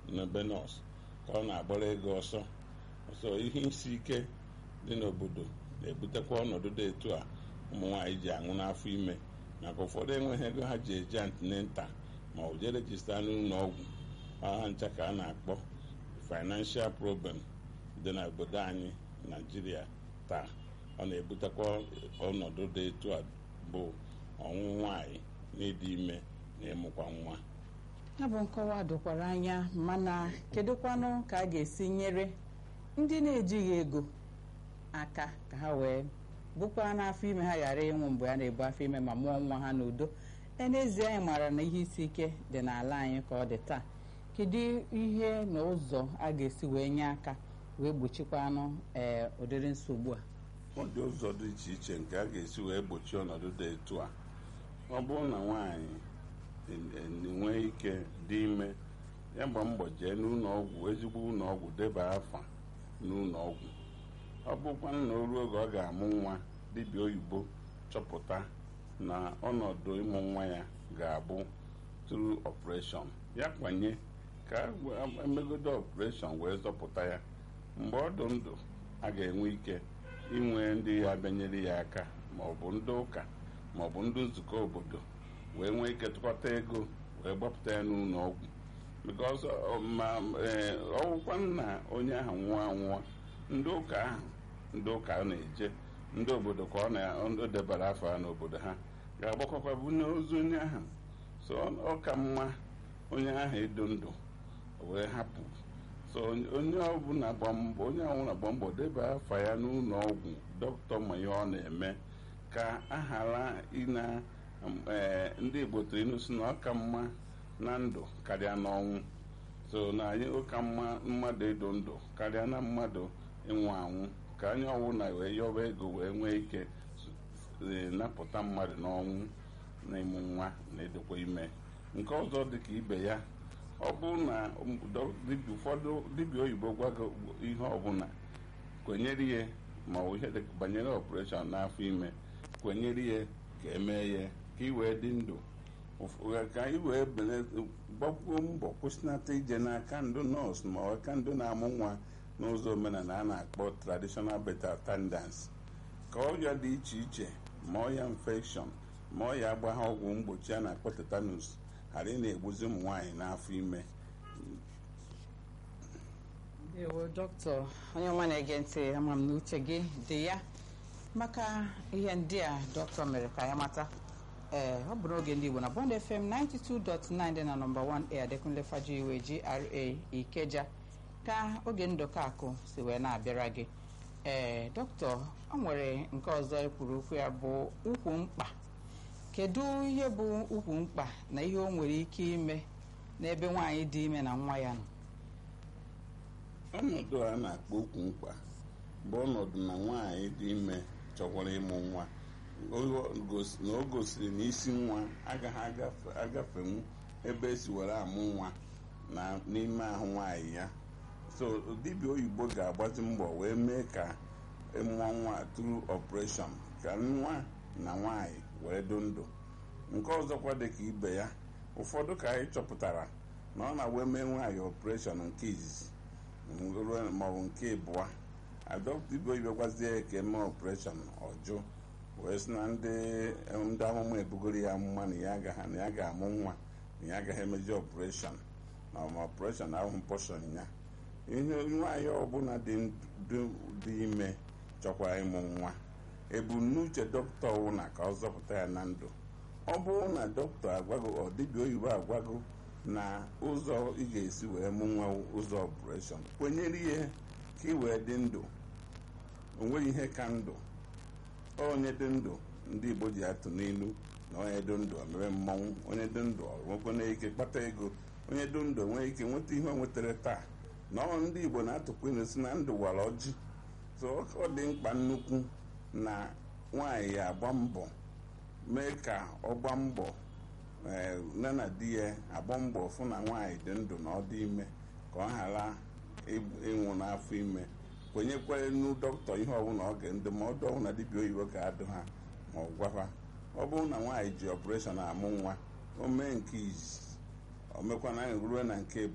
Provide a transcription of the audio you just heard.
n'ebe nọọsụ ka ọ na-agbara ego ọsọ ọsọ ihe isi ike dị n'obodo na-ebutekwa ọnọdụ dị etu a ụmụ nwaanyị ji aṅụ n'afọ ime maka ụfọdụ enweghị ego ha ji eje antinenta ma ọ jee rejista n'ụlọ ọgwụ ha ncha ka a na-akpọ financial problem dị n'obodo anyị naijiria taa ọ na-ebutekwa ọnọdụ dị etu a bụ ọnwụ nwaanyị na ịdị ime na ịmụkwa nwa ya bụ nkọwa dokwara anya mana kedụkwanụ ka a ga-esi nyere ndị na-ejighị ego aka ka ha wee bụkwara n'afọ ime ha ghara ịnwụ mgbe a na-ebu afọ ime ma mụọ nwa ha n'udo n'ezie anyị maara na ihe isi ike dị n'ala anyị ka ọ dị taa kedu ihe na ụzọ a ga-esi wee nye aka wee gbochikwanụ ee ụdịrị nsogbu a ọ dị ụzọ dị iche iche nke a ga-esi wee gbochie ọnọdụ dị etu a ọ bụrụ na nwaanyị nwee ike dị ime ya gba mbọ jee n'ụlọ ọgwụ ezigbo ụlọ ọgwụ deba afa n'ụlọ ọgwụ ọ bụkwa na o ruo oge ọ ga-amụ nwa dibịa oyibo chọpụta na ọnọdụ ịmụ nwa ya ga-abụ tru ọpụreshọn ya kwanye ka emegodo ọpụreshọn wee zọpụta ya mgbe ọ dị ndụ a ga-enwe ike inwe ndị ya bịanyere ya aka maọbụ ndị ụka maọbụ ndị nzukọ obodo wee nwee ike tụkọta ego wee gbapụta ya n'ụlọ ọgwụ bikos ma ọgwụkwa na onye ahụ nwụọ anwụọ ndị ụka ahụ ndị ụka na-eje ndị obodo ka ọ na-edebara afọ ha n'obodo ha ga-agbakọkwa bunye ozu onye ahụ so ọ ka mma onye ahụ edo ndụ wee hapụ so onye ọbụla gba mbọ onye ọbụla gba mbọ deba afa ya n'ụlọ ọgwụ dọkịta ma ihe ọ na-eme ka a ghara ịna ndị igbo tụrụ inu si na ọ ka mma na ndụ karịa n'ọnwụ so na anyị ụka mma mmadụ edo ndụ karịa na mmadụ ịnwụ anwụ ka anyị ọbụla wee yọba ego wee nwee ike napụta mmadụ n'ọnwụ na ịmụ nwa na edokwa ime nke ọzọ dị ka ibe ya ọ bụrụ na ụfọdụ dibịa oyibo gwago ihe ọbụla kwenyere ihe ma ọ ihe banyere ọpụreshọn n'afọ ime kwenyere ihe ka emee ya ka ị wee dị ndụ ka anyị wee gbakwuo mbọ kwụsịnata ije n'aka ndụ nọọsụ ma aka ndụ na-amụ nwa n'ụzọ omenala a na-akpọ traditional birth attendance ka ọrịa dị iche iche ma ọya infection ma ọya agbagha ọgwụ mgbochi a na-akpọ tetanus ghara ị na-egbuzi ụmụ nwaanyị n'afọ ime ewo dọkịta onye nwa na-ege ntị ama m na uche gị dị ya maka ihe ndị a dọkịta mere ka ya mata ee ọ bụ n'oge ndị Igbo na Bond FM 92.9 dị na nọmba 1 a Adekunle Fajiwe GRA Ikeja ka oge ndụkọ akụ si wee na-abịara gị ee dọkịta ọ nwere nke ọzọ ekwuru okwu ya bụ ukwu mkpa kedu ihe bụ ukwu mkpa na ihe o nwere ike ime n'ebe nwaanyị dị ime na nwa ya nọ ọnọdụ a na-akpọ ukwu mkpa bụ ọnọdụ na nwaanyị dị ime chọkwara ịmụ nwa na o gosiri na isi nwa agaghị agafenwu ebe esi were amụ nwa na n'ime ahụ nwaanyị ya so dibịa oyibo ga-agbazi mbọ wee mee ka ịmụọ nwa tru ọpụreshọn ka nwa na nwaanyị wee dị ndụ nke ọzọkwa dị ka ibe ya ụfọdụ ka anyị chọpụtara na ọ na-wee mee nwaanyị ọpụreshọn nke izizi maọbụ nke ịbụa dibịa oyibo gwazie ka eme ọpụreshọn ọjụ wee sị na ndị ndị amụma ebugoro ya amụma na ya ga-amụ nwa na ya agaghị emeji ọpụreshọn na ma ọpụreshọn ahụ pọshọn ya ihe nwaanyị ọbụla dị ime chọkwara ịmụ nwa ebumnuche dọkịta ọwụna ka ọ zọpụta ya na ndụ ọ bụrụ na dọkịta agwago ọ dibịa oyibo agwago na ụzọ ị ga-esi wee mụ nwa ụzọ ọpụreshọn kwenyere ihe ka ị wee dị ndụ onweghị ihe ka ndụ onye dị ndụ ndị igbo ji atụ n'ilu na onye dị ndụ mere mmọnwụ onye dị ndụ nwekwana ike kpata ego onye dị ndụ nwee ike nweta ihe o nwetara taa na ọ ndị igbo na-atụkwa ilu si na ndụ wara ọjị so ọ dị mkpa nnukwu na nwaanyị ya agba mbọ mee ka ọ gba mbọ nne na di ya agba mbọ fụ na nwaanyị dị ndụ na ọ dị ime ka ọ ghara ịnwụ n'afọ ime kwenyekwere nu dọkịta ihe ọbụla ọ ga ndụmọdụ ọbụla dibịa oyibo ga-adụ ha ma ọ gwafa ọ bụrụ na nwaanyị ji ọpụreshọn amụ nwa o mee nke izizi o mekwana ruo na nke